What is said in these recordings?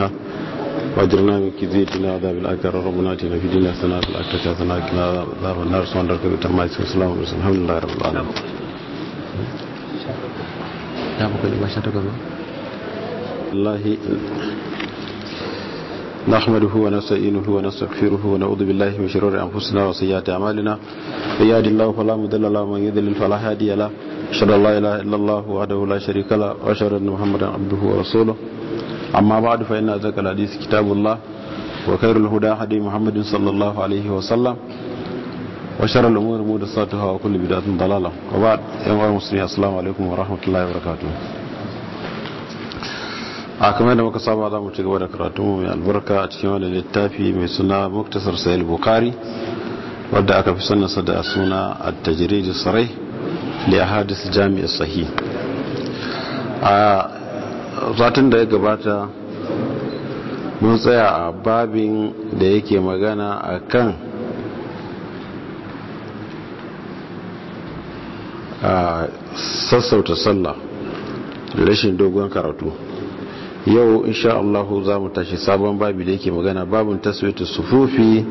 فيها واجرنا من كذي الدنيا عذاب الآخرة ربنا اتنا في الدنيا حسنة وفي الآخرة حسنة وقنا عذاب النار سبحان ربك رب العزة والسلام على المرسلين الحمد لله رب العالمين الله نحمده ونستعينه ونستغفره ونعوذ بالله من شرور انفسنا وسيئات اعمالنا من يهد الله فلا مضل له ومن يضلل فلا هادي له اشهد ان لا اله الا الله وحده لا شريك له واشهد ان محمدا عبده ورسوله اما بعد فان ذاك الحديث كتاب الله وخير الهدى هدي محمد صلى الله عليه وسلم وشر الامور محدثاتها وكل بدعه ضلاله وبعد ايها المسلمين السلام عليكم ورحمه الله وبركاته a kamar da muka saba za mu ci gaba da karatu mai albarka a cikin wani littafi mai suna muktasar sayil bukari wadda aka fi sanarsa da suna a tajiriji sarai li a hadis jami'a sahi a zatin da ya gabata mun tsaya a babin da yake magana a kan sassauta sallah rashin dogon karatu yau insha Allah za mu tashi sabon babi da yake magana babin taswita sufufi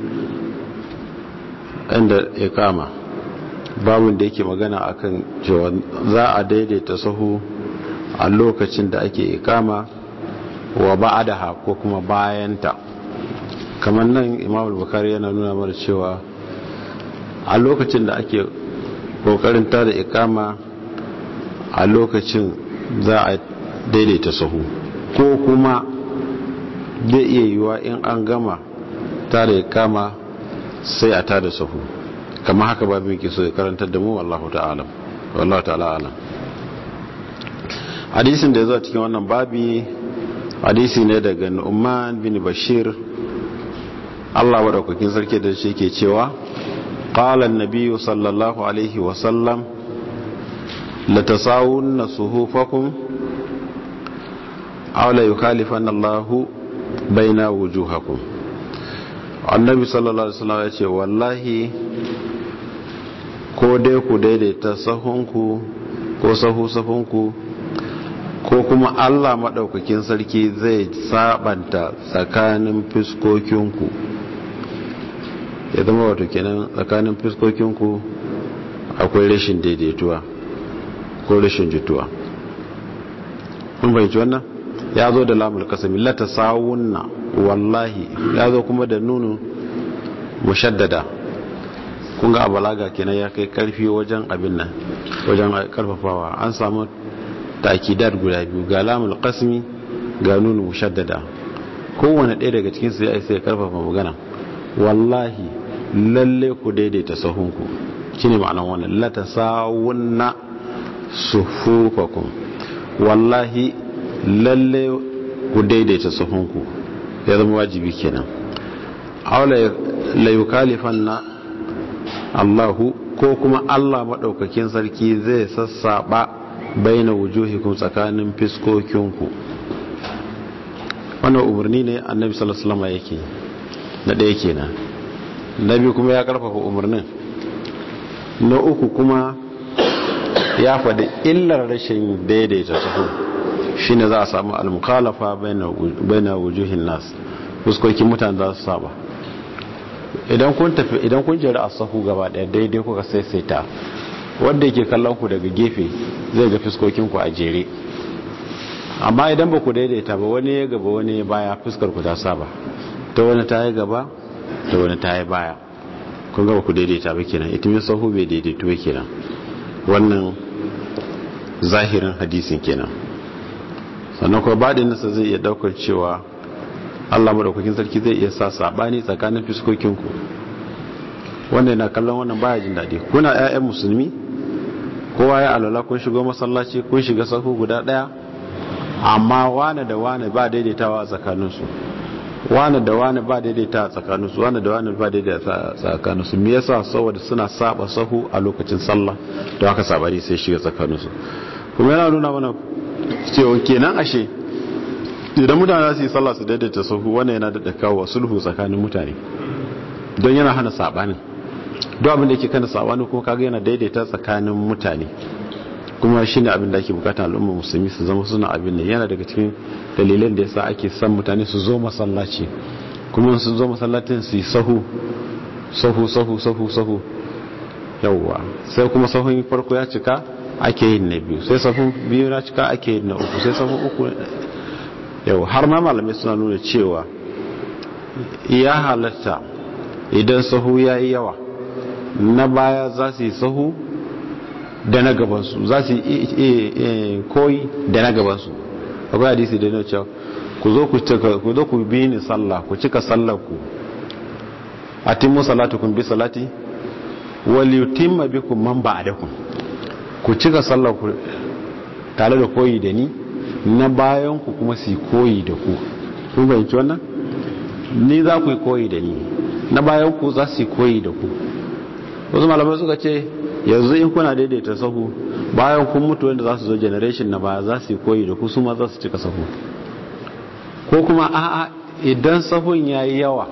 inda ya kama babin da yake magana akan cewa za a daidaita sahu a lokacin da ake ikama wa ba'adaha ko kuma bayanta kamar nan imam al-bukhari yana nuna mana cewa a lokacin da ake kokarin tada ikama a lokacin za a daidaita sahu ko kuma zai iya yiwa in an gama tada ikama sai a tada sahu kamar haka babin ke so ya karantar da mu wallahu ta'ala wallahu ta'ala alam hadisin da ya zo a cikin wannan babi hadisi ne daga Nu'man bin Bashir Allah madaukakin sarki da shi ke cewa qala an-nabiy sallallahu alaihi wa sallam la tasawunna suhufakum aw la yukhalifanna Allahu baina wujuhakum annabi sallallahu alaihi wasallam ya ce wallahi ko dai ku daidaita sahunku ko sahu sahunku ko kuma Allah maɗaukakin sarki zai sabanta tsakanin fiskokinku ya zama wato kenan tsakanin fiskokinku akwai rashin daidaituwa ko rashin jituwa kun fahimci wannan ya zo da lamul kasami lata sawunna wallahi ya zo kuma da nunu mushaddada kun ga abalaga kenan ya kai karfi wajen abin nan wajen karfafawa an samu takidar guda biyu ga lamul qasmi ga nunu mushaddada kowane ɗaya daga cikin su ya isa ya karfafa magana wallahi lalle ku daidaita sahunku shine ma'anar wannan la tasawunna sufufakum wallahi lalle ku daidaita sahunku ya zama wajibi kenan aula la yukalifanna Allahu ko kuma Allah madaukakin sarki zai sassaba baina wujuhikum tsakanin fiskokinku wannan umarni ne annabi sallallahu alaihi wasallam yake na ɗaya kenan na biyu kuma ya karfafa umarnin na uku kuma ya faɗi illar rashin daidaita sahu shine za a samu al-mukhalafa baina wujuhin nas fuskokin mutane za su saba idan kun tafi idan kun jira a sahu gaba ɗaya daidai kuka saisaita wanda yake kallon ku daga gefe zai ga fuskokin ku a jere amma idan ba ku daidaita ba wani ya gaba wani ya baya fuskar ku ta saba ta wani ta yi gaba ta wani ta yi baya kun ga ba ku daidaita ba kenan itimin sahu bai daidaitu ba kenan wannan zahirin hadisin kenan sannan kuma baɗin nasa zai iya ɗaukar cewa Allah madaukakin sarki zai iya sa sabani tsakanin fuskokin ku wanda yana kallon wannan baya jin daɗi kuna ƴaƴan musulmi kowa ya alala kun shigo masallaci kun shiga sahu guda ɗaya amma wane da wane ba daidaitawa a tsakaninsu wane da wane ba daidaita a tsakaninsu wane da wane ba daidaita a tsakaninsu me yasa saboda suna saba sahu a lokacin sallah don haka sabani sai shiga tsakaninsu kuma yana nuna mana cewa kenan ashe idan mutane za su yi sallah su daidaita sahu wannan yana da kawo sulhu tsakanin mutane don yana hana sabanin duk abin da yake kana sabani kuma kaga yana daidaita tsakanin mutane kuma shi ne abin da ake bukata al'umma musulmi su zama suna abin nan yana daga cikin dalilan da yasa ake san mutane su zo masallaci kuma su zo masallacin su yi sahu sahu sahu sahu sahu yawwa sai kuma sahun farko ya cika ake yin na biyu sai sahun biyu na cika ake yin na uku sai sahun uku yau har ma malamai suna nuna cewa ya halatta idan sahu ya yi yawa na baya za su yi sahu da na gabansu za su yi koyi da na gabansu akwai hadisi da yana cewa ku zo ku bi ni sallah ku cika sallah ku a timmu salatu kun bi salati wal yutimma bikum man ba'dakum ku cika sallah ku tare da koyi da ni na bayan ku kuma su koyi da ku kun fahimci wannan ni za ku yi koyi da ni na bayan ku za su yi koyi da ku wasu malamai suka ce yanzu in kuna daidaita sahu bayan kun mutu wanda za su zo generation na baya za su yi koyi da ku su ma za su cika sahu ko kuma a'a idan sahun ya yi yawa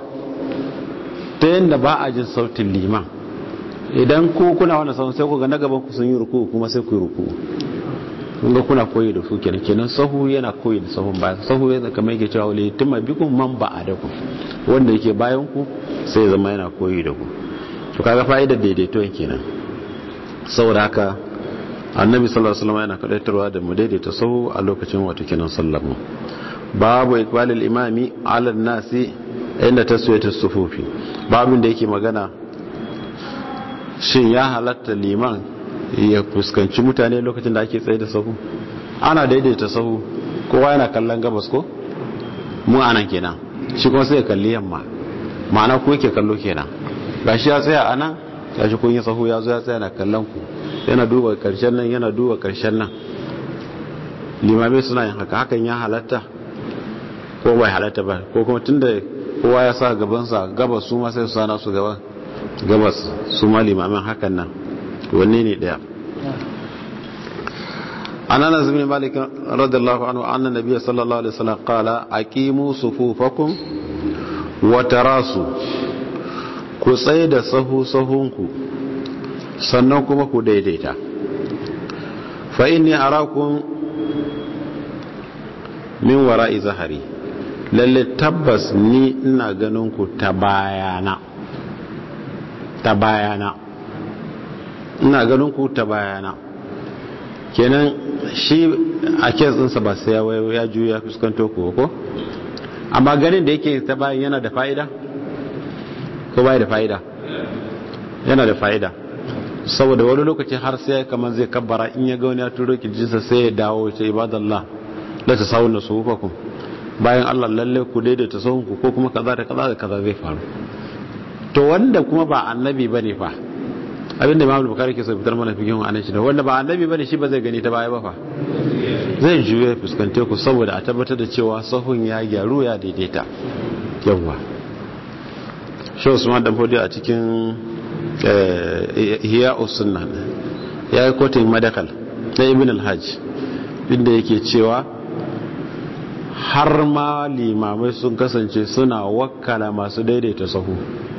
ta yadda ba a jin sautin liman idan ku kuna wani sahun sai ku ga na gaban ku sun yi ruku kuma sai ku yi ruku kun ga kuna koyi da su kenan kenan sahu yana koyi da sahun bayan sahu yana kamar yake cewa wale tuma bikum man ba a da ku wanda yake bayan ku sai zama yana koyi da ku to kaga fa'idar daidaito kenan saboda haka annabi sallallahu alaihi wasallam yana kadaitarwa da mu daidaita sahu a lokacin wato kenan sallar mu babu iqbalil imami ala nasi inda taswiyatu sufufi babin da yake magana shin ya halatta liman ya fuskanci mutane lokacin da ake tsaye da sahu ana daidaita sahu kowa yana kallon gabas ko mu anan kenan shi kuma sai ya kalli yamma ma'ana ko yake kallo kenan gashi ya tsaya anan gashi kun yi sahu ya zo ya tsaya na kallon ku yana duba karshen nan yana duba karshen nan limamai suna yin haka hakan ya halatta ko bai halatta ba ko kuma tunda kowa ya sa gabansa gabas su ma sai su sana su gaban gabas su ma limamin hakan nan wanne ne daya an anas bin malik radiyallahu anhu anna nabiy sallallahu alaihi wasallam qala aqimu sufufakum wa tarasu ku tsaye da sahu sahunku sannan kuma ku daidaita fa inni arakum min wara'i zahari lalle tabbas ni ina ganin ku ta bayana ta bayana ina ganin ku ta bayana kenan shi a kesinsa ba sai ya juya fuskanto ku ko amma ganin da yake ta bayan yana da fa'ida ko bai da fa'ida yana da fa'ida saboda wani lokaci har sai kamar zai kabbara in ya ga wani ya turo kijinsa sai ya dawo ce ibadallah la ta sawun da sufufakum bayan Allah lalle ku daidaita sahunku ko kuma kaza da kaza da kaza zai faru to wanda kuma ba annabi bane fa abinda Imam Bukhari ke so fitar mana fikin anan shi da wanda ba annabi bane shi ba zai gani ta baya ba fa zai juye fuskante ku saboda a tabbatar da cewa sahun ya gyaru ya daidaita yawwa shi Usman dan Fodi a cikin hiya usunna ya yi kotun madakal na ibn al-hajj inda yake cewa har ma limamai sun kasance suna wakkala masu daidaita sahu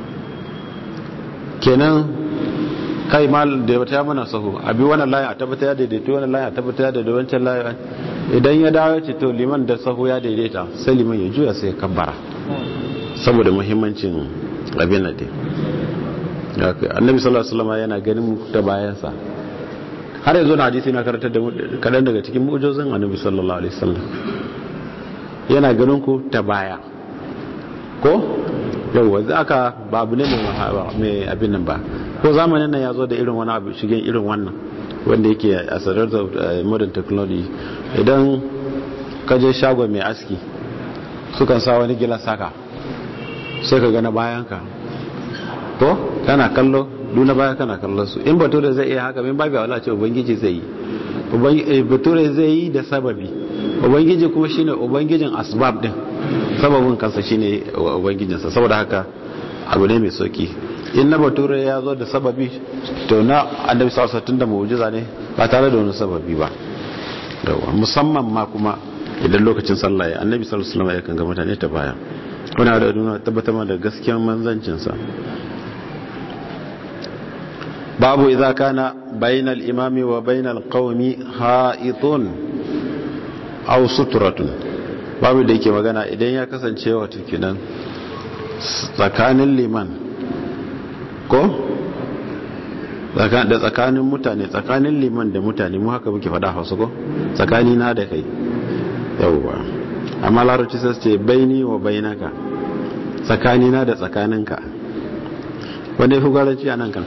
kenan kai mal da ta mana sahu abi wannan layin a tabbata ya daidaita wannan layin a tabbata ya daidaita wancan layin idan ya dawo ce to liman da sahu ya daidaita sai liman ya juya sai ya kabbara saboda muhimmancin abin da annabi sallallahu alaihi wasallam yana ganin mu ta bayansa har yanzu na hadisi na karantar da kadan daga cikin mu'jizan annabi sallallahu alaihi wasallam yana ganin ku ta baya ko yau za aka ba abu ne mai abin nan ba ko zamanin nan ya zo da irin wani abu shigen irin wannan wanda yake a sadar da modern technology idan ka je shagon mai aski sukan sa wani gilas haka sai ka gana bayanka to kana kallo duna baya kana kallon su in bature zai iya haka min babu wala ce ubangiji zai yi bature zai yi da sababi ubangiji kuma shine ubangijin asbab din sababin kansa shine ubangijinsa saboda haka abu ne mai sauki in na bature ya zo da sababi to na annabi sallallahu alaihi da mu'jiza ne ba tare da wani sababi ba musamman ma kuma idan lokacin sallah ya annabi sallallahu alaihi wasallam ya kan ga mutane ta baya wani da nuna tabbatar da gaskiyar manzancinsa babu idza kana bainal imami wa bainal qaumi ha'itun aw sutratun babu da yake magana idan ya kasance wato kinan tsakanin liman ko da tsakanin mutane tsakanin liman da mutane mu haka muke faɗa hausa ko tsakani na da kai yauwa amma larabci sai ce baini wa bainaka tsakani na da tsakaninka wanda ya fi gwaranci a nan kan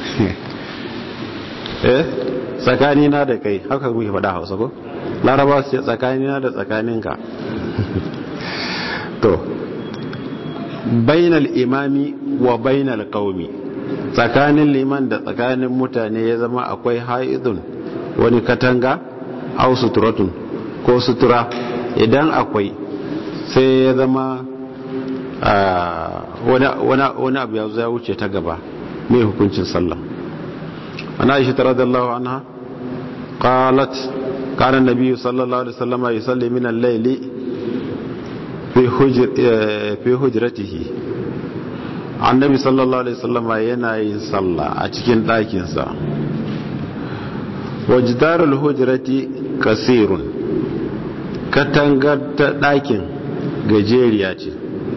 eh tsakani na da kai haka muke faɗa hausa ko laraba su ce tsakani na da tsakaninka to bainal imami wa bainal qaumi tsakanin liman da tsakanin mutane ya zama akwai haidun wani katanga au suturatun ko sutura idan akwai sai ya zama wani abu ya ya wuce ta gaba mai hukuncin sallah ana ishi tara da Allah anha qalat kana nabiyyu sallallahu alaihi wasallam yusalli min al-layli fi hujratihi annabi sallallahu alaihi wasallam yana yin sallah a cikin ɗakinsa wajdarul hujrati kasirun katangar ta ɗakin gajeriya ce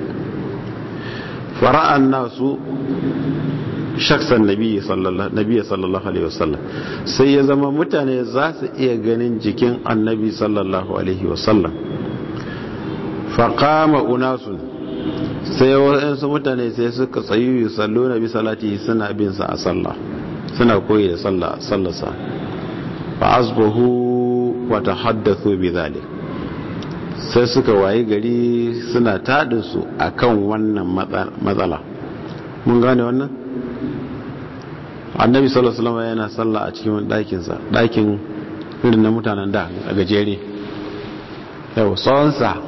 fara'an nasu shaksan nabi sallallahu alaihi wasallam sai ya zama mutane za su iya ganin jikin annabi sallallahu alaihi wasallam faƙama unasun sai waɗansu mutane sai suka tsayu yi sallo na bi salati suna bin sa a sallah suna koyi da sallarsa fa asbahu wa tahaddathu bi zalik sai suka wayi gari suna tadin su akan wannan matsala mun gane wannan annabi sallallahu alaihi wasallam yana sallah a cikin ɗakin sa ɗakin irin na mutanen da a gajere yau tsawonsa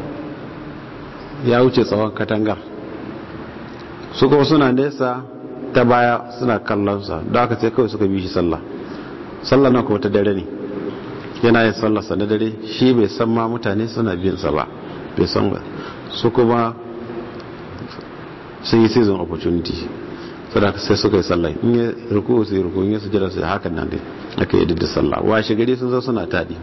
ya wuce tsawon katangar su kuma suna nesa ta baya suna kallonsa da aka sai kawai suka bi shi sallah sallah na kuma ta dare ne yana yin sallarsa na dare shi bai san ma mutane suna binsa ba bai san ba su kuma sun yi season opportunity sadaka sai suka yi sallah in ya ruku su yi ruku in ya sujada su hakan nan dai aka yi da sallah washe gari sun zo suna tadi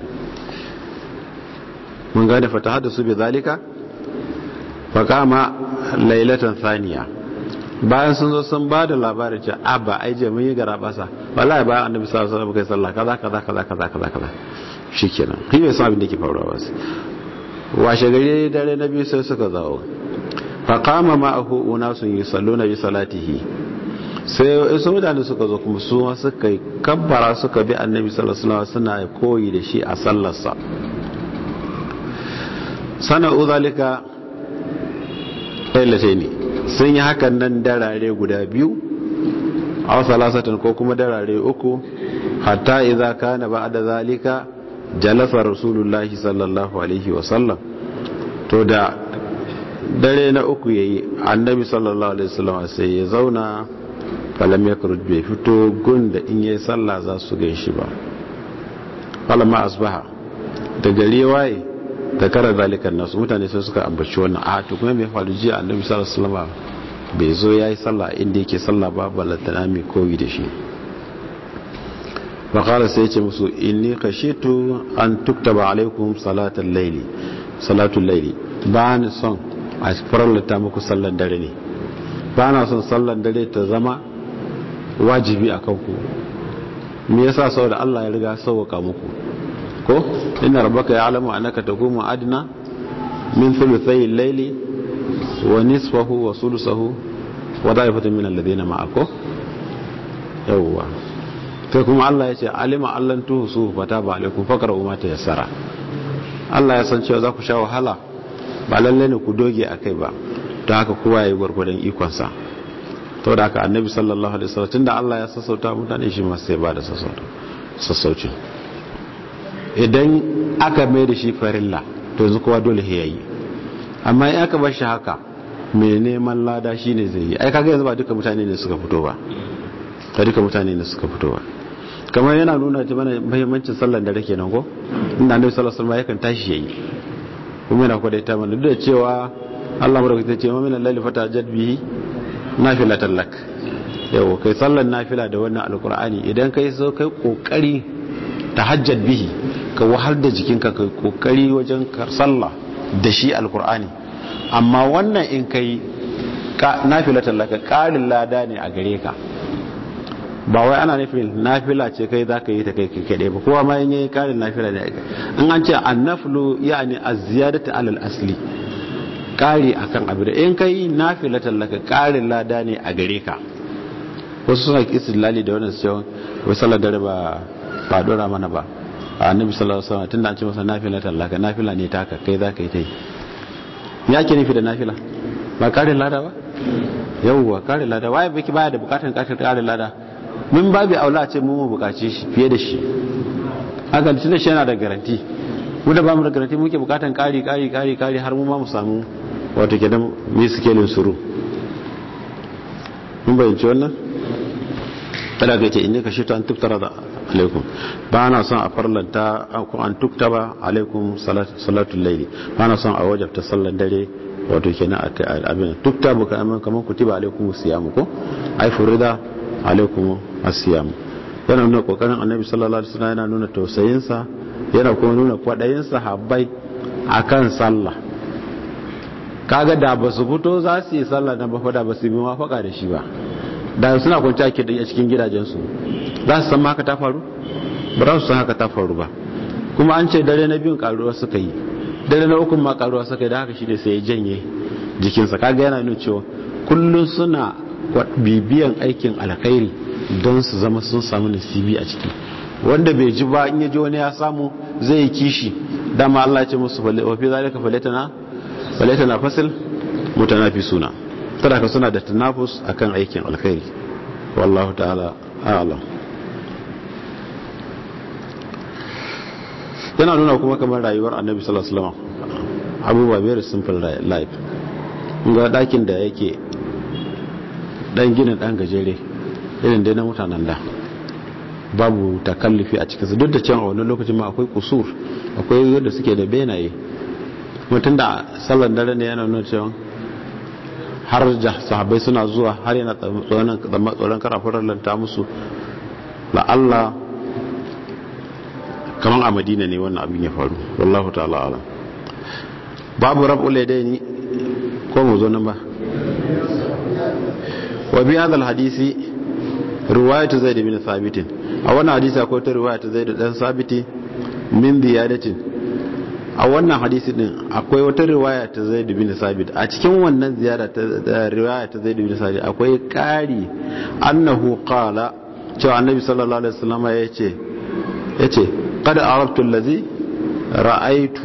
mun gane fata hada su bi zalika fakama lailatan thaniya bayan sun zo sun ba da labarin ce abba ai je mun yi gara basa wallahi bayan annabi sallallahu alaihi wasallam kai sallah kaza kaza kaza kaza kaza kaza shikenan shi bai san abin da ke faruwa ba washe gari dare na biyu sai suka zawo faqama ma'ahu unasun yusalluna bi salatihi sai su mutane suka zo kuma su suka yi kabbara suka bi annabi sallallahu alaihi wasallam suna koyi da shi a sallarsa sana'u zalika lailatai ne sun yi hakan nan darare guda biyu a wasu lasatan ko kuma darare uku hatta idza kana ba'da zalika jalasa rasulullahi sallallahu alaihi wasallam to da dare na uku yayi annabi sallallahu alaihi wasallam sai ya zauna falam yakhruj bai fito gun da in yayi sallah za su gaishe ba falamma asbaha da gari waye da kara zalikan nasu mutane sai suka ambaci wannan a to kuma mai faru jiya annabi sallallahu alaihi wasallam bai zo yayi sallah inda yake sallah ba balantana mai koyi da shi faqala sai yace musu inni khashitu an tuktaba alaikum salatal layli salatul layli ba ni son a farallata muku sallar dare ne ba na son sallar dare ta zama wajibi akan ku me yasa saboda Allah ya riga sauka muku ko inna rabbaka ya'lamu annaka taqumu adna min thuluthay al-layli wa nisfahu wa sulusahu wa da'ifatan min alladhina ma'ako yawwa sai kuma Allah ya ce alima allan tuhsu fataba alaikum faqra'u ma tayassara Allah ya san cewa za ku sha wahala ba lalle ne ku doge akai ba don haka kowa yayi gurgurdan ikon sa to da haka annabi sallallahu alaihi wasallam tunda Allah ya sassauta mutane shi ma sai ba da sassauta sassauci idan aka mai da shi farilla to yanzu kowa dole ya yi amma in aka bar shi haka mai neman lada shi ne zai yi ai kaga yanzu ba duka mutane ne suka fito ba ba duka mutane ne suka fito ba kamar yana nuna ta mana muhimmancin sallar da rake nan ko inda annabi sallallahu alaihi wasallam yakan tashi yayi kuma yana kwadaita mana duk da cewa Allah madaukaki ta ce ma min al-layli fatajad bihi nafilatan lak yau kai sallar nafila da wannan alkur'ani idan kai so kai kokari tahajjad bihi ka wahal da jikinka kai kokari wajen sallah da shi alkur'ani amma wannan in kai nafila tallaka ƙarin lada ne a gare ka ba wai ana nufin nafila ce kai za ka yi ta kai kaɗai ba kowa ma yin yi ƙarin nafila ne in an ce an nafilo ya ne a ziyadata alal asli ƙari a kan abu da in kai nafila tallaka ƙarin lada ne a gare ka wasu suna kisin lali da wannan siyon wai sallar dare ba ba dora mana ba a annabi sallallahu alaihi wasallam tunda an ce masa nafila tallaka nafila ne ta kai za ka yi ta yi ya ke nufi da nafila ba ƙarin lada ba yauwa kare lada waye baki baya da bukatan kashin kare lada mun babu aula ce mu mu bukace shi fiye da shi haka tunda shi yana da garanti mu da bamu da garanti muke bukatan kari kari kari kari har mu ma mu samu wato kenan mi sikelin suru mun bayyance wannan kada ga ce inda ka shi ta an tuktara da alaikum ba na son a farlanta ko an tuktaba alaikum salatul laili ba na son a wajabta sallan dare wato kenan abin tuktabu kamar kamar kutiba alaikum siyamu ko ai furida alaikum asiyam yana nuna kokarin annabi sallallahu alaihi wasallam yana nuna tausayin sa yana kuma nuna kwadayin sahabbai akan sallah kaga da ba su fito za su yi sallah na ba da ba su yi mafaka da shi ba da suna kwanci ake da cikin gidajensu za su san haka ta faru ba za su san haka ta faru ba kuma an ce dare na biyun karuwa suka yi dare na ukun ma karuwa suka yi da haka shi ne sai ya janye jikinsa kaga yana nuna cewa kullum suna bibiyan aikin alkhairi don su zama sun samu nasibi a ciki wanda bai ji ba in ya ji wani ya samu zai yi kishi dama Allah ya ce musu wa fi zalika falatana falatana fasil mutanafisuna sadaka suna da tanafus akan aikin alkhairi wallahu ta'ala a'lam yana nuna kuma kamar rayuwar annabi sallallahu alaihi wasallam abubuwa very simple life ga dakin da yake dan ginin dan gajere irin dai na mutanen da babu takallufi a cikinsu duk da cewa a wani lokacin ma akwai kusur akwai yadda suke da benaye mutum da sallan dare ne yana nuna cewa har sahabbai suna zuwa har yana tsoron karafin lanta musu la'alla kamar a madina ne wannan abin ya faru wallahu ta'ala ala babu rabu ladaini ko mu zo nan ba wa bi hadal hadisi riwayatu zaid bin thabit a wannan hadisi akwai ta riwayatu zaid dan sabiti min ziyadatin a wannan hadisi din akwai wata riwaya ta zaid bin sabit a cikin wannan ziyara ta riwaya ta zaid bin sabit akwai kari annahu qala cewa annabi sallallahu alaihi wasallam yace yace qad arabtu allazi ra'aytu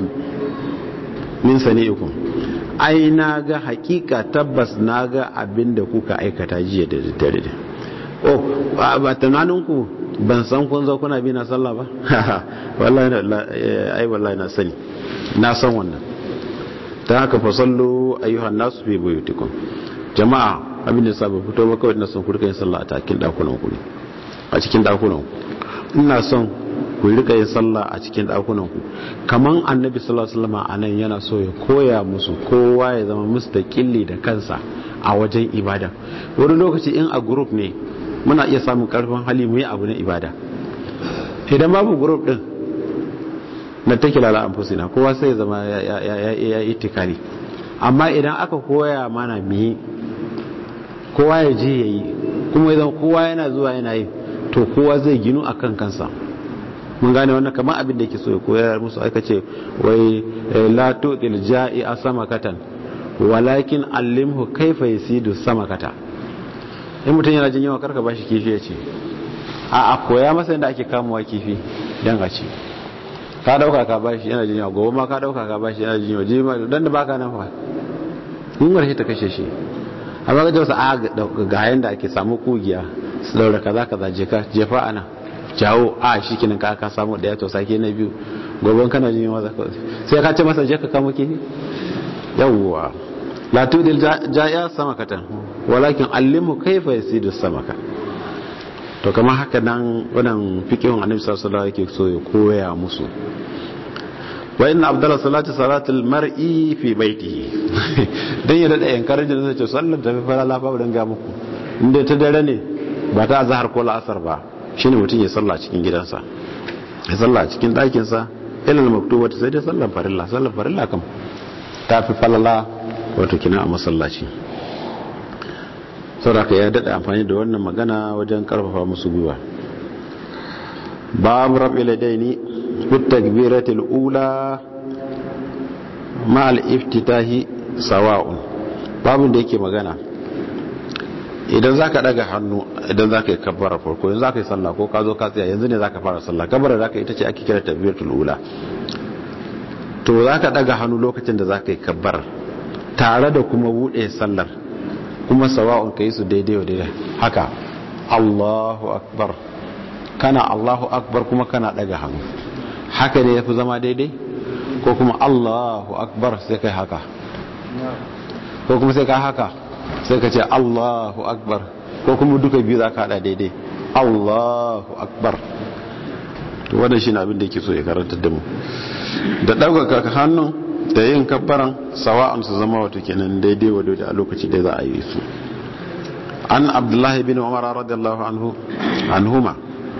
min sani'ikum ai na ga hakika tabbas na ga abin da kuka aikata jiya da daddare da oh ba tunaninku ban san kun zo kuna bi na sallah ba wallahi ai wallahi na sani na san wannan ta haka fa sallu ayyuhan nasu fi buyutikum jama'a abin da sabu fito ba kawai na son ku rika yin sallah a cikin dakunan ku a cikin dakunan ku ina son ku rika yin sallah a cikin dakunan ku kaman annabi sallallahu alaihi wasallam anan yana so ya koya musu kowa ya zama mustaqilli da kansa a wajen ibada wani lokaci in a group ne muna iya samun karfin hali mu yi abu na ibada idan babu group din na take lala anfusina kowa sai ya zama ya itikali amma idan aka koya mana mi kowa ya je yayi kuma idan kowa yana zuwa yana yi to kowa zai ginu akan kansa mun gane wannan kamar abin da yake so ya koyar musu aka ce wai la tuqil ja'i asamakatan walakin allimhu kaifa yasidu samakata in mutum yana jin yawa karka bashi kifi ya ce a a koya masa yadda ake kamuwa kifi dan a ce ka dauka ka bashi yana jin yawa gobe ma ka dauka ka bashi yana jin yawa jima dan da baka nan fa mun warhe ta kashe shi amma ga jawsa a ga yanda ake samu kugiya su daura kaza kaza jeka jefa ana jawo a shi kinin ka ka samu daya to sake na biyu gobe kana jin yawa zaka sai ka ce masa je ka kamo kifi yawwa la tudil jaya samakatan walakin allimu kaifa yasidu samaka to kamar haka nan wannan fiqhun annabi sallallahu alaihi wasallam yake so ya koya musu wa inna abdalla salati salatul mar'i fi baitihi dan ya dada yankar da zai ce sallar ta fara lafa dan ga muku inda ta dare ne ba ta azhar ko la'asar ba shine mutum ya salla cikin gidansa ya salla cikin ɗakinsa ilal maktubata sai dai sallan farilla sallan farilla kam ta fi falala wato kina a masallaci saboda ya daɗa amfani da wannan magana wajen karfafa musu gwiwa babu rabi ladaini fit takbiratil ula ma al iftitahi sawa'un babun da yake magana idan zaka daga hannu idan zaka yi kabbara farko yanzu zaka yi sallah ko ka zo ka tsaya yanzu ne zaka fara sallah kabbara zaka ita ce ake kira takbiratul ula to zaka daga hannu lokacin da zaka yi kabbara tare da kuma bude sallar kuma sawa'un kai su daidai wa daidai haka Allahu akbar kana Allahu akbar kuma kana daga hannu haka ne yafi zama daidai ko kuma Allahu akbar sai kai haka ko kuma sai ka haka sai ka ce Allahu akbar ko kuma duka biyu za ka hada daidai Allahu akbar to wannan shine abin da yake so ya karanta da mu da ɗaukaka hannun da yin kabbaran sawa'an su zama wato kenan daidai wa daidai a lokaci da za a yi su an abdullahi bin umar radiyallahu anhu anhuma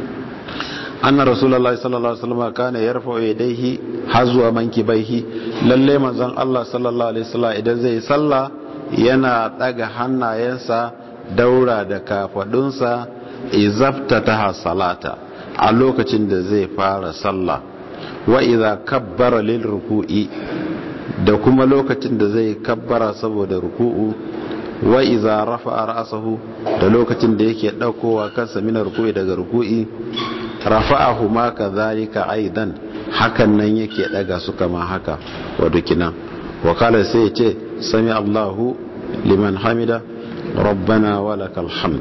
anna rasulullahi sallallahu alaihi wasallam kana yarfa'u yadayhi hazwa mankibaihi lalle manzon Allah sallallahu alaihi wasallam idan zai sallah yana daga hannayensa daura da kafadunsa izaftataha salata a lokacin da zai fara sallah wa idza kabbara lil ruku'i da kuma lokacin da zai kabbara saboda ruku'u wa idza rafa'a ra'sahu da lokacin da yake daukowa kansa mina ruku'i daga ruku'i rafa'ahu ma kadhalika aidan hakan nan yake daga su kama haka wato kina wa kala sai ya ce sami Allahu liman hamida rabbana walakal hamd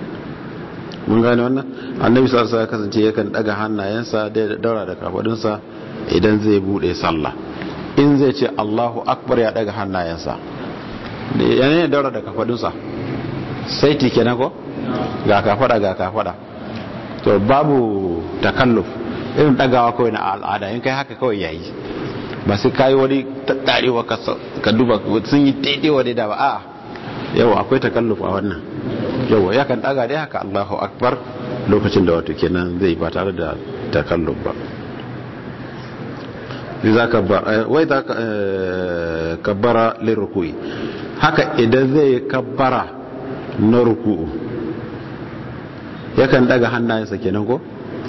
mun gane wannan annabi sallallahu alaihi wasallam kasance yakan daga hannayensa da daura da kafadunsa idan zai bude sallah in zai ce Allahu akbar ya daga hannayensa yana ne daura da kafadunsa sai ti kenan ko ga kafada ga kafada to babu takalluf irin dagawa kawai na al'ada in kai haka kawai yayi ba sai kai wani tattarewa ka duba sun yi daidai da ba a'a yau akwai takalluf a wannan yau ya kan daga dai haka Allahu akbar lokacin da wato kenan zai ba tare da takalluf ba za wai za kabbara lirukui haka idan zai kabbara na ruku'u yakan daga hannayensa kenan ko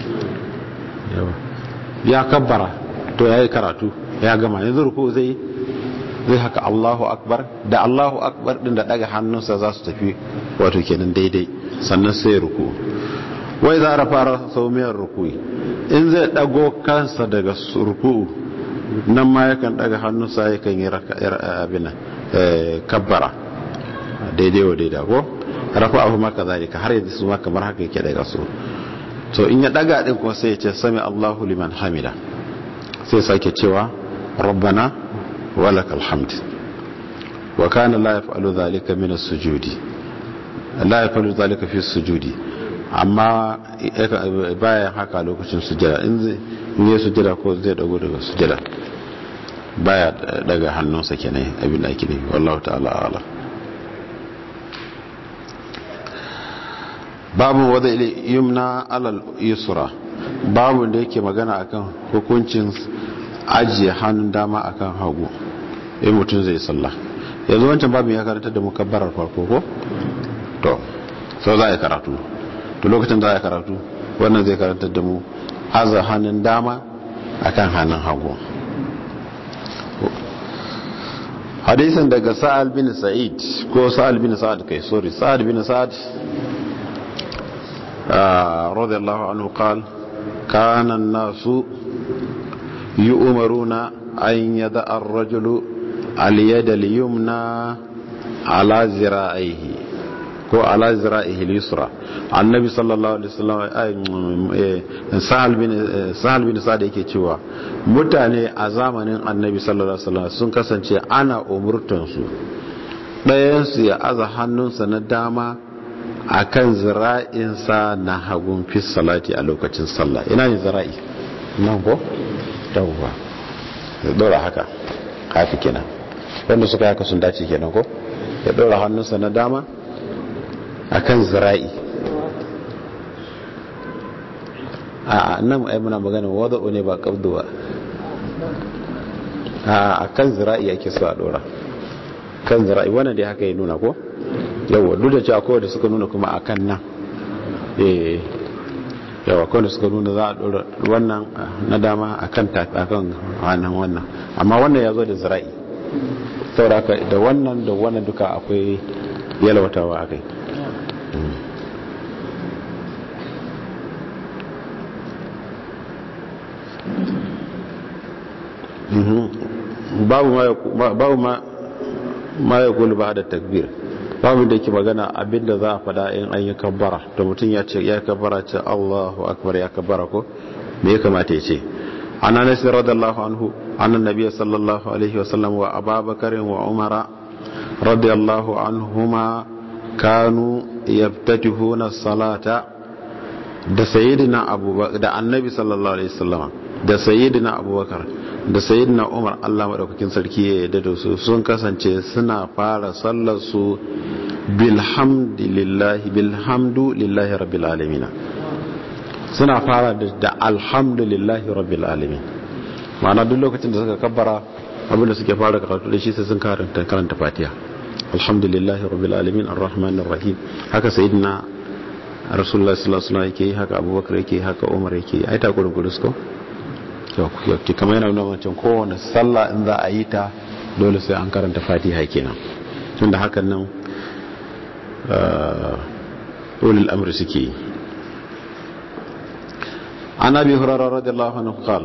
ya kabbara to ya yi karatu ya gama yanzu ruku'u zai zai haka Allahu akbar da Allahu akbar din da daga hannunsa za su tafi wato kenan daidai sannan sai ruku'u wai za a fara saumiyar ruku'i in zai dago kansa daga ruku'u nan ma yakan daga hannunsa yakan yi abin kabbara daidai wa daidai ko rafa abu maka zalika har yanzu su ma kamar haka yake daga su to in ya daga din kuma sai ya ce sami Allahu liman hamida sai sake cewa rabbana walakal hamd wa kana la yaf'alu dhalika min as-sujudi la yaf'alu dhalika fi as-sujudi amma bayan haka lokacin sujada in zai in yi sujada ko zai dago daga sujada baya daga hannunsa kenan abin da ake ne wallahu ta'ala ala babu wadda yumna alal yusra babu da yake magana akan hukuncin ajiye hannun dama akan hagu in mutum zai sallah yanzu wancan babu ya karanta da mukabbarar farko ko to sau za a yi karatu to lokacin za a yi karatu wannan zai karanta da mu aza hannun dama akan hannun hagu hadisin daga sa'al bin sa'id ko sa'al bin sa'ad kai sorry sa'ad bin sa'ad radiyallahu anhu qal kana an-nasu yu'maruna an yada ar-rajulu al-yada al-yumna ala zira'ihi ko ala zira'ihi al-yusra annabi sallallahu alaihi wasallam sahal bin sahal bin sa'ad yake cewa mutane a zamanin annabi sallallahu alaihi wasallam sun kasance ana umurtan su ɗayan su ya aza hannunsa na dama akan zira'insa na hagun fi salati a lokacin sallah ina ne zira'i nan ko yawwa ya dora haka haka kenan wanda suka haka sun dace kenan ko ya dora hannunsa na dama akan zira'i a nan ai muna magana wada'u ne ba qabdu ba a kan zira'i ake so a dora kan zira'i wannan dai haka ya nuna ko yawa duk da cewa kowa da suka nuna kuma akan nan eh yawa kowa da suka nuna za a dora wannan na dama akan akan wannan wannan amma wannan ya zo da zira'i saboda da wannan da wannan duka akwai yalwatawa akai babu ma ya kulu ba da takbir babu da ke magana abinda za a fada in an yi kabbara da mutum ya ce ya kabbara ce allahu akbar ya kabbara ko me ya kamata ya ce an anas radiyallahu anhu annan nabiy sallallahu alaihi wasallam wa ababakar wa umara radiyallahu anhuma kanu yaftatihuna salata da sayyidina abubakar da annabi sallallahu alaihi wasallam da sayyidina abubakar da sayyidina umar Allah madaukakin sarki ya yarda da su sun kasance suna fara sallar su bilhamdulillahi bilhamdu lillahi rabbil alamin suna fara da alhamdulillahi rabbil alamin ma'ana duk lokacin da suka kabbara abinda suke fara karatu da shi sai sun karanta karanta fatiha alhamdulillahi rabbil alamin arrahmanir rahim haka sayyidina rasulullah sallallahu alaihi wasallam yake haka abubakar yake haka umar yake ai ta gurin gurus ko yauki kamar yana nuna wancan kowane sallah in za a yi ta dole sai an karanta fatiha kenan tunda hakan nan ulil amri suke yi an abi hurara radiyallahu anhu qal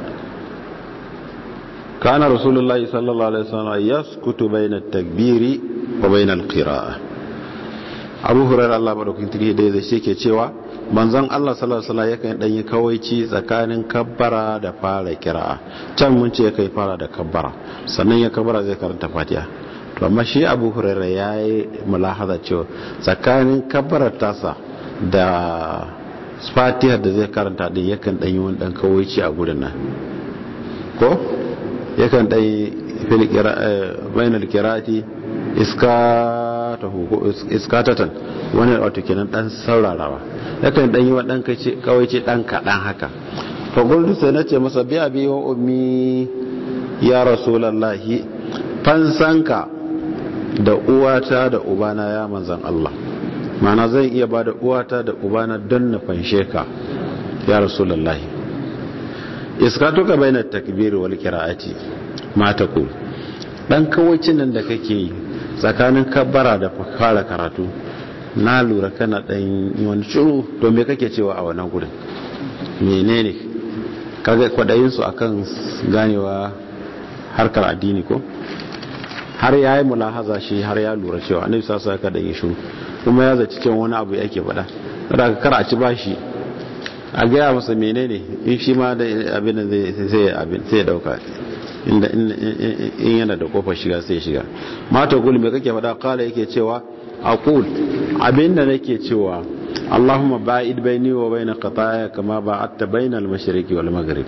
kana rasulullahi sallallahu alaihi wasallam yaskutu bayna at-takbiri wa bayna al-qira'ah abu hurara Allah madaukakin tarihi da zai ke cewa manzon Allah sallallahu alaihi wasallam yakan dan yi kawaici tsakanin kabbara da fara kira'a can mun ce kai fara da kabbara sannan ya kabbara zai karanta Fatiha to amma shi Abu Hurairah yayi mulahaza cewa tsakanin kabbarar tasa da Fatiha da zai karanta din yakan dan yi wani dan kawaici a gurin nan ko yakan dan yi fil qira'a bainal qira'ati iskatahu iskatatan wani wato kenan dan saurarawa yakan dan yi wa dan kace kawai ce dan kadan haka to guldu sai nace masa bi abi wa ummi ya rasulullahi fansanka da uwata da ubana ya manzan Allah mana zan iya bada uwata da ubana don na fanshe ka ya rasulullahi iskatuka baina takbir wal qira'ati ma taqul dan kawacin nan da kake yi tsakanin kabbara da fara karatu na lura kana dan wani shiru to me kake cewa a wannan gurin menene kaga kwadayin su akan ganewa harkar addini ko har yayi mulahaza shi har ya lura cewa annabi sallallahu alaihi wasallam shiru kuma ya zaci cewa wani abu yake faɗa kada ka kar a ci bashi a gaya masa menene in shi ma da abin da zai sai abin sai dauka inda in yana da kofar shiga sai shiga mata gul me kake faɗa kala yake cewa aqul abinda nake cewa Allahumma ba'id baini wa baina qataaya kama ba'adta baina al-mashriqi wal maghrib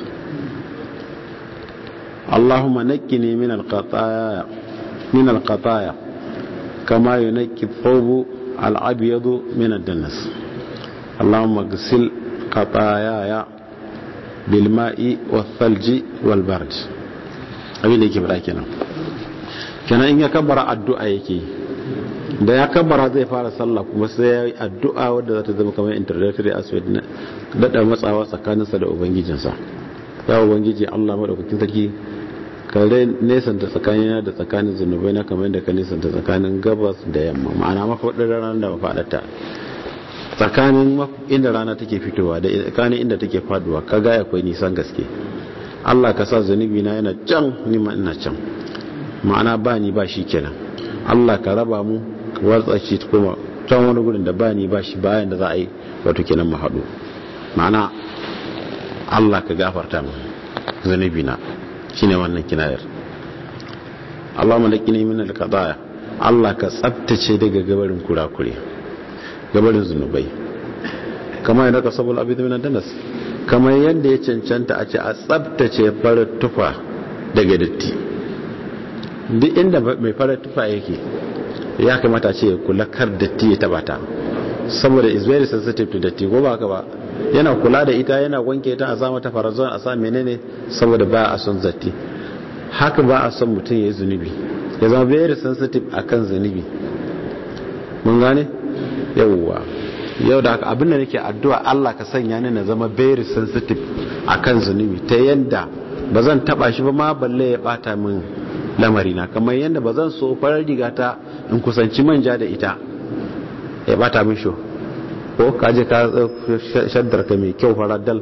Allahumma naqqini min al-qataaya min al-qataaya kama yunqi ath-thawb al-abyad min ad-danas Allahumma ghsil qataaya bil ma'i wath-thalji wal bard abin da yake faɗa kenan kenan in ya kabbara addu'a yake da ya kabbara zai fara sallah kuma sai ya yi addu'a wadda za ta zama kamar introductory aspect na daɗa matsawa tsakaninsa da ubangijinsa ya ubangiji allah maɗaukakin sarki ka nesanta tsakanina da tsakanin zunubai na kamar da ka nesanta tsakanin gabas da yamma ma'ana mafaɗin ranar da mafaɗata tsakanin inda rana take fitowa da tsakanin inda take faduwa ka ga akwai nisan gaske Allah ka sa zunubi na yana can nima ina can ma'ana ba ni ba shi kenan Allah ka raba mu ka watsa shi kuma can wani gudun da ba ni ba shi bayan da za a yi wato kenan mu haɗu ma'ana Allah ka gafarta mu zunubi na shine wannan kinayar Allah malakini min al-qadaya Allah ka tsaftace daga gabarin kurakure gabarin zunubai kamar yadda ka sabul abid min danas kamar yadda ya cancanta a ce a tsabtace farar tufa daga datti duk inda mai farar tufa yake ya kamata ce kula kar datti ya taba ta saboda is very sensitive to datti ko ba ka ba yana kula da ita yana wanke ta a sa mata farazon a sa menene saboda ba a son zatti haka ba a son mutum ya yi zunubi ya zama very sensitive akan zunubi mun gane yawwa yau da haka abinda nake addu'a Allah ka sanya ni na zama very sensitive akan zunubi ta yanda ba zan taba shi ba ma balle ya bata min lamari na kamar yanda ba zan so farar riga ta in kusanci manja da ita ya bata min sho ko kaje ka shaddar ka mai kyau farar dal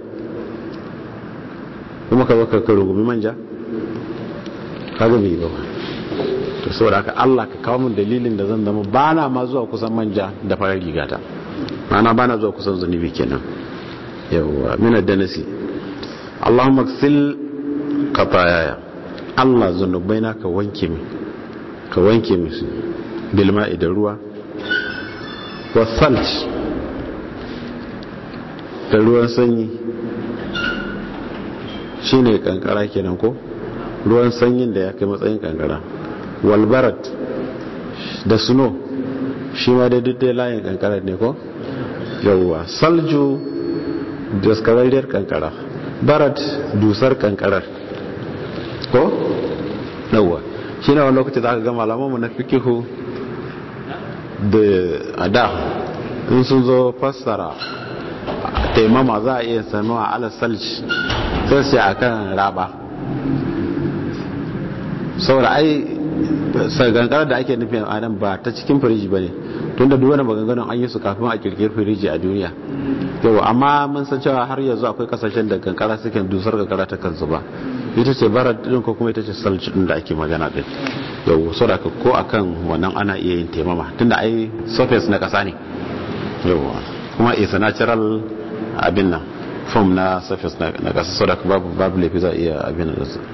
kuma ka baka ka rugumi manja kaga bai ba to saboda haka Allah ka kawo min dalilin da zan zama bana ma zuwa kusan manja da farar rigata mana bana zuwa kusan zunubi kenan yawa min ad-danasi Allahumma ghsil qatayaya Allah zunubaina ka wanke mi ka wanke mi su bil ma'i da ruwa wa salt da ruwan sanyi shine kankara kenan ko ruwan sanyin da ya kai matsayin kankara walbarat da suno shi ma da duk da layin kankara ne ko yawwa salju daskararriyar kankara barat dusar kankarar ko yawwa shi na wani lokaci za ka ga malamanmu na fikihu da ada in sun zo fassara taimama za a iya sanuwa ala salji sai sai akan raba saboda ai gangar da ake nufin adam ba ta cikin firiji ba ne tun da duwane maganganun an yi su kafin a kirkir firiji a duniya yau amma mun san cewa har yanzu akwai kasashen da kankara suke dusar kankara ta kansu ba ita ce bara din ko kuma ita ce salci din da ake magana din yau saboda ko akan wannan ana iya yin taimama tunda ai surface na kasa ne yau kuma is a natural abin nan form na surface na kasa saboda babu babu laifi za iya abin da su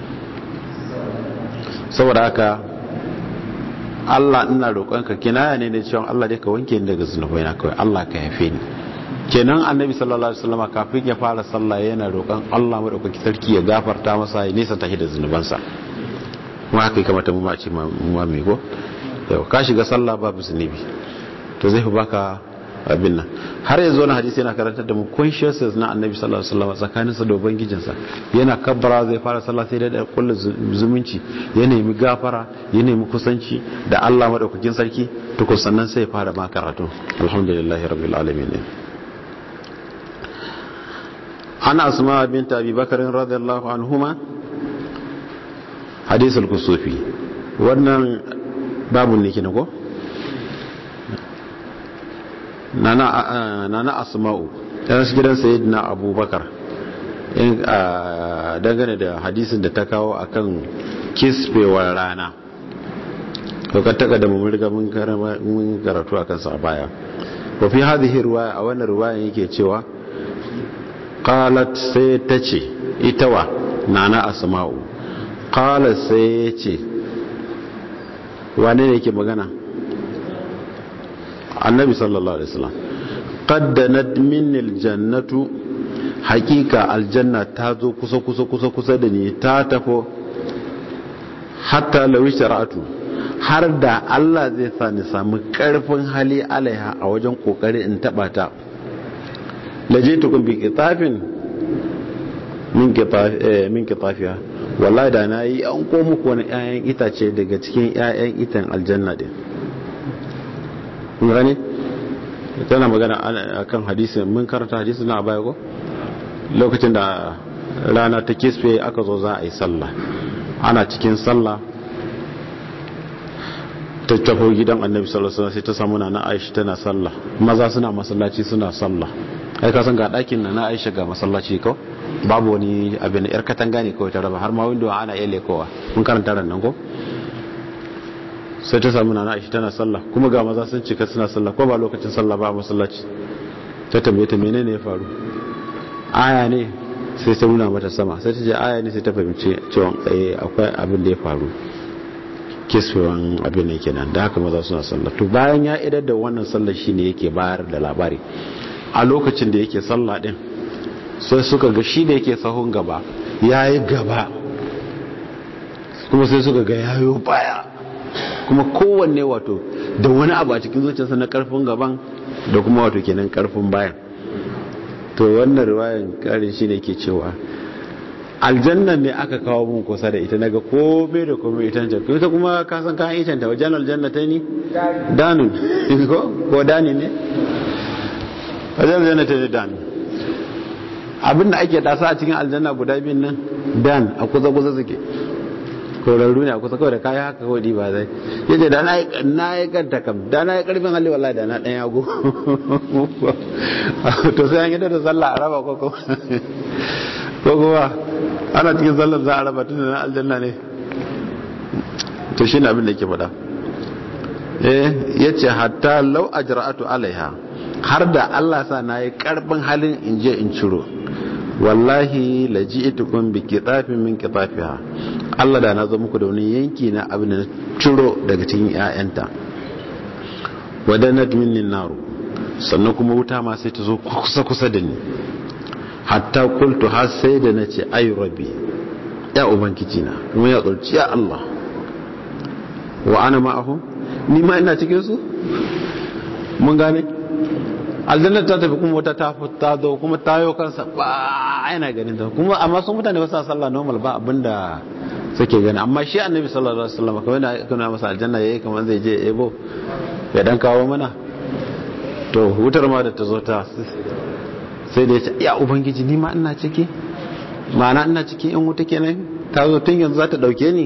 saboda haka Allah ina roƙonka kinaya ne da cewa Allah dai ka wanke ni daga zunubai na kawai Allah ka yafe ni kenan annabi sallallahu alaihi wasallam kafin ya fara sallah yana roƙon Allah madaukaki sarki ya gafarta masa ya nisa tahi da zunubansa kuma haka ya kamata mu ma ce mu ma me go yau ka shiga sallah babu zunubi to zai fi baka abin nan har yanzu wani hadisi yana karantar da mu consciousness na annabi sallallahu alaihi wasallam tsakanin sa da ubangijinsa yana kabbara zai fara sallah sai da kullu zumunci ya nemi gafara ya nemi kusanci da Allah madaukakin sarki to ko sannan sai ya fara ma karatu alhamdulillahi rabbil alamin ana asma bint abi bakr radiyallahu anhuma hadith al-kusufi wannan babu ne kina ko nana asma'u ta su gidan sayyidina abubakar dangane da hadisin da ta kawo akan kisfewar rana ka taka da mun riga mun karatu akan sa baya wa fi hadhihi riwaya a wannan riwaya yake cewa qalat sai ta ce ita wa nana asma'u qalat sai ya ce wane ne yake magana annabi sallallahu alaihi wasallam qaddanat minni aljannatu hakika aljanna ta zo kusa kusa kusa kusa da ni ta tafo hatta lawi shara'atu har da Allah zai sa ni samu karfin hali alaiha a wajen kokari in taba ta lajitukun bi kitafin min kitaf eh min kitafiya wallahi da nayi an ko muku wani ƴaƴan itace daga cikin ƴaƴan itan aljanna din gane tana magana akan hadisi mun karanta hadisi na baya ko lokacin da rana ta kisfe aka zo za a yi sallah ana cikin sallah ta tafo gidan annabi sallallahu alaihi wasallam sai ta samu na Aisha tana sallah maza suna masallaci suna sallah ai ka san ga dakin na Aisha ga masallaci ko babu wani abin yar katanga ne kawai ta raba har ma window ana iya lekowa mun karanta ran nan ko sai ta samu nana aisha tana sallah kuma ga maza sun cika suna sallah ko ba lokacin sallah ba a masallaci ta tambaye ta menene ya faru aya ne sai ta nuna mata sama sai ta je aya ne sai ta fahimci cewa eh akwai abin da ya faru kiswewan abin ne kenan da haka maza suna sallah to bayan ya idar da wannan sallah shine yake bayar da labari a lokacin da yake sallah din sai suka ga shi da yake sahun gaba yayi gaba kuma sai suka ga yayo baya kuma kowanne wato da wani abu a cikin zuciyarsa na karfin gaban da kuma wato kenan karfin bayan to wannan riwayan karin shi ne ke cewa aljanna ne aka kawo mun kusa da ita naga kome da kome ita ce ita kuma ka san kayan ita ta wajen aljanna ta ni danun ko ko dani ne wajen aljanna ta ni danun abin da ake dasa a cikin aljanna guda biyun nan dan a kusa kusa suke korarru ne a kusa kawai da kaya haka kawai ba zai yace da na yi kanta kam da na yi karfin hali wallahi da na dan yago to sai an yi da sallah a raba ko ko kuma ana cikin sallar za a raba tun da na aljanna ne to shine abin da yake faɗa eh yace hatta law ajra'atu alaiha har da Allah sa na yi karfin halin in je in ciro wallahi laji'tukum bi qitafin min qitafiha Allah da na zo muku da wani yanki na abin da ciro daga cikin ƴaƴanta wadanat minni naru sannan kuma wuta ma sai ta zo kusa kusa da ni hatta qultu har sai da nace ay rabbi ya ubangiji na kuma ya tsorci ya Allah wa ana ma'ahu ni ma ina cikin su mun gane aljanna ta tafi kuma wata ta fita zo kuma tayo kansa ba yana ganin ta kuma amma sun mutane ba sa sallah normal ba abinda suke gani amma shi annabi sallallahu alaihi wasallam kawai na kana masa aljanna yayi kamar zai je ebo ya dan kawo mana to wutar ma da ta zo ta sai da ya ce ya ubangiji ni ma ina ciki ma'ana ina ciki in wuta kenan ta zo tun yanzu za ta dauke ni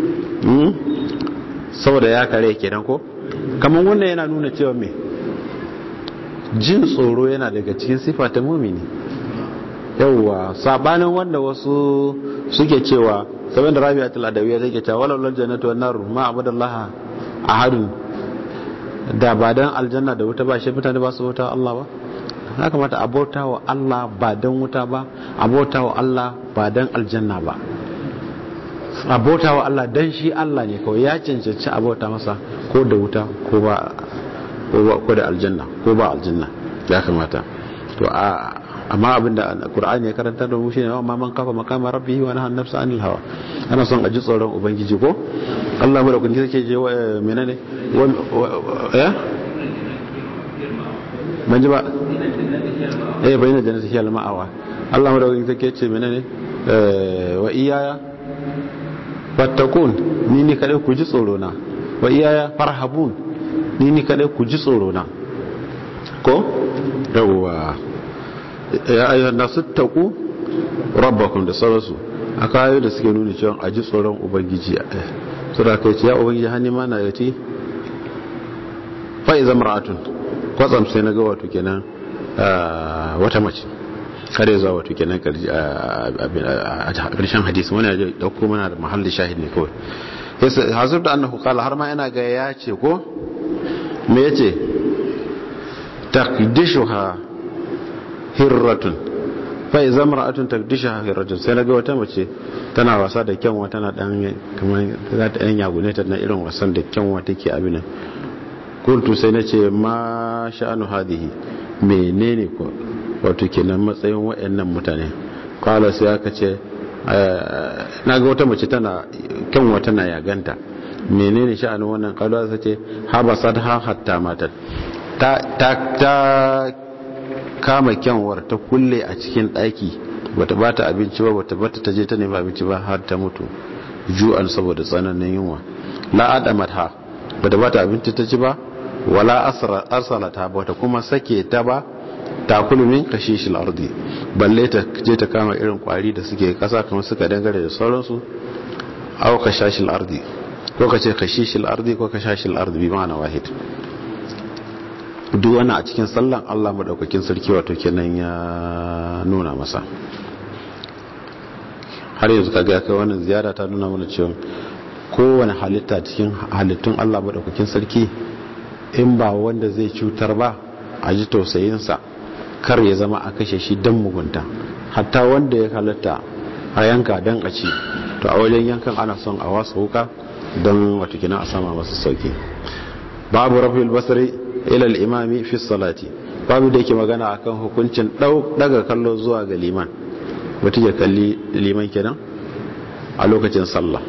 saboda ya kare kenan ko kamar wannan yana nuna cewa me jin tsoro yana daga cikin sifa ta mumini yauwa sabanin wanda wasu suke cewa saboda da rabi'atul adawiyya take cewa walal lal jannatu wan nar ma abadallah ahadun da ba dan aljanna da wuta ba shi mutane ba su wuta Allah ba ya kamata abota wa Allah ba dan wuta ba abota wa Allah ba dan aljanna ba abota wa Allah dan shi Allah ne kawai ya cancanci abota masa ko da wuta ko ba ko da aljanna ko ba aljanna ya kamata to a amma abinda qur'ani ya karanta da mu shine amma man kafa makama rabbihi wa nahana nafsa anil hawa ana son a ji tsoron ubangiji ko Allah mu da kun kike je menene eh ban ji ba eh bayyana jannati hiyal ma'awa Allah mu da kun kike ce menene wa iyaya fattakun ni ni kadai ku ji tsoro na wa iyaya farhabun ni ni kadai ku ji tsoro na ko yawwa ya ayyuhan nasu taku rabbakum da sauransu aka ayoyi da suke nuna cewa a ji tsoron ubangiji su da kai ce ya ubangiji hannu ma na yati fa'iza mar'atun kwatsam sai na ga wato kenan wata mace kare zuwa wato kenan a ƙarshen hadisi wani ya dauko mana da mahallin shahid ne kawai hasib da annahu qala har ma yana ga ya ce ko me yace taqdishuha hirratun fa idza mar'atun taqdishuha hirratun sai naga wata mace tana wasa da kyanwa tana dan kamar za ta yan yagune ta na irin wasan da kyanwa take abin nan kuntu sai nace ma sha'anu hadihi menene ko wato kenan matsayin wayannan mutane kala sai aka ce na ga wata mace tana kyanwa tana yaganta menene sha'anin wannan kalwa ta ce habasat ha hatta matat ta ta kama kyanwar ta kulle a cikin daki bata bata abinci ba bata bata ta je ta nemi abinci ba har ta mutu ju'an saboda tsananin yunwa la adamat ha bata bata abinci ta ci ba wala asra arsalata bata kuma sake ta ba takulu min kashishil ardi balle ta je ta kama irin kwari da suke kasa kamar suka dangare da sauransu aw kashashil ardi ko ka ce kashishil ardi ko kashashil ardi bi ma'ana wahid duk wani a cikin sallan Allah madaukakin sarki wato kenan ya nuna masa har yanzu kaga kai wannan ziyara ta nuna mana cewa kowane halitta cikin halittun Allah madaukakin sarki in ba wanda zai cutar ba a ji tausayinsa kar ya zama a kashe shi don mugunta hatta wanda ya halatta a yanka don a ci to a wajen yankan ana son a wasa wuka don watakina a sama masu sauki babu rafil basari ilal imami fi salati babu da yake magana akan hukuncin daga kallo zuwa ga liman wata ya kalli liman kenan a lokacin sallah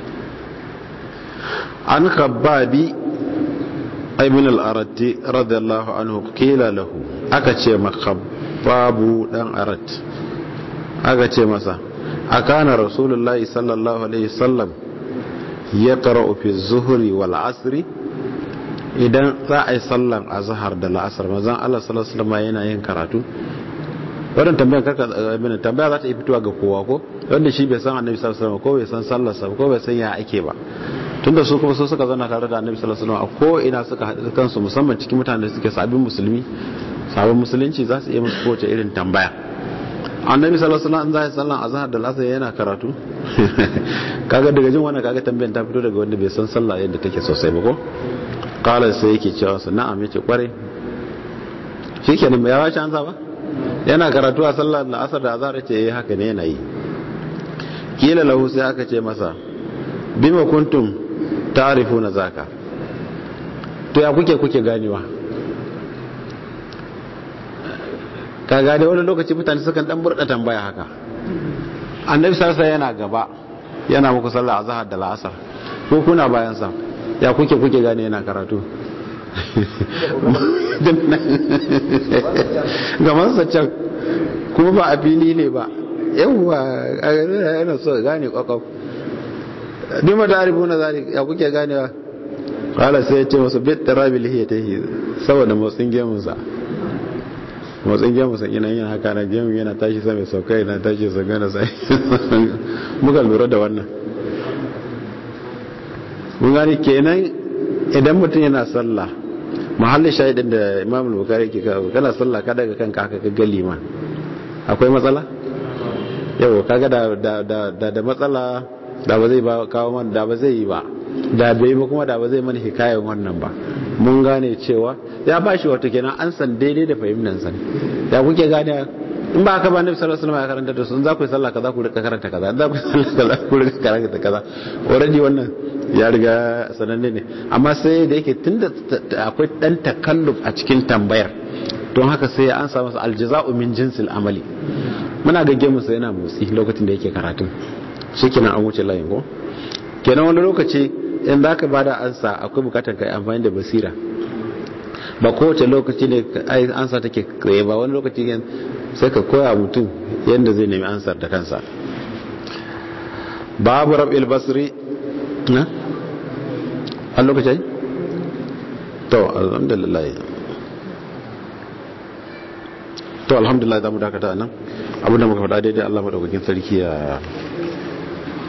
an kabbabi ibn al-aratti radiyallahu anhu qila lahu aka ce babu dan arat aka ce masa akana rasulullahi sallallahu alaihi wasallam ya qara'u fi zuhri wal asri idan za a yi sallan azhar da la'asar manzon Allah sallallahu alaihi wasallam yana yin karatu wannan tambayar karka abin tambaya za ta yi fitowa ga kowa ko wanda shi bai san annabi sallallahu alaihi wasallam ko bai san sallar sa ko bai san ya ake ba tunda su kuma su suka zauna tare da annabi sallallahu alaihi wasallam a ko ina suka haɗu kansu musamman cikin mutanen da suke sabbin musulmi sabon musulunci za su iya musu kowace irin tambaya annabi sallallahu alaihi wasallam za ya sallan azhar da lasar yana karatu kaga daga jin wannan kaga tambayar ta fito daga wanda bai san sallah yadda take sosai ba ko kala sai yake cewa su na'am yace kware shikenan bai yawa an ba yana karatu a sallar da asar da azhar yace eh haka ne yana yi kila lahu sai aka ce masa bima kuntum ta'rifuna zaka to ya kuke kuke ganewa ka gane wani lokaci mutane sukan dan burda tambaya haka annabi sarsa yana gaba yana muku sallah azhar da la'asar ko kuna bayan sa ya kuke kuke gane yana karatu gaman sa can kuma ba a fili ne ba yawwa a yana so gane kwakwaf bi ma tarifu na zari ya kuke ganewa kala sai ya ce masu bit tarabi lihiya ta yi saboda motsin gemunsa motsin gemunsa ina yin haka na gemun yana tashi sa mai sauka yana tashi sa gana sai muka lura da wannan mun gani kenan idan mutum yana sallah mahallin shahidin da imam bukari ke kawo kana sallah ka daga kanka haka ka ga liman akwai matsala yau kaga da da da matsala da ba zai ba kawo man da ba zai yi ba da bai ba kuma da ba zai mana hikayen wannan ba mun gane cewa ya ba shi wato kenan an san daidai da fahimtar san ya kuke gane in ba haka ba nabi sallallahu alaihi wasallam ya karanta da su za ku yi sallah kaza ku rika karanta kaza za ku yi sallah kaza ku rika karanta kaza already wannan ya riga sananne ne amma sai da yake tunda akwai dan takalluf a cikin tambayar don haka sai ya ansa masa aljaza'u min jinsil amali muna ga gemu sai yana motsi lokacin da yake karatun shikenan an wuce layin ko kenan wani lokaci in za ka bada ansa akwai bukatar ka amfani da basira ba kowace lokaci ne ansa take tsaye ba wani lokaci sai ka koya mutum yadda zai nemi ansar da kansa babu rab'il basri na an lokaci to alhamdulillah to alhamdulillah za mu dakata nan abinda muka faɗa daidai Allah madaukakin sarki ya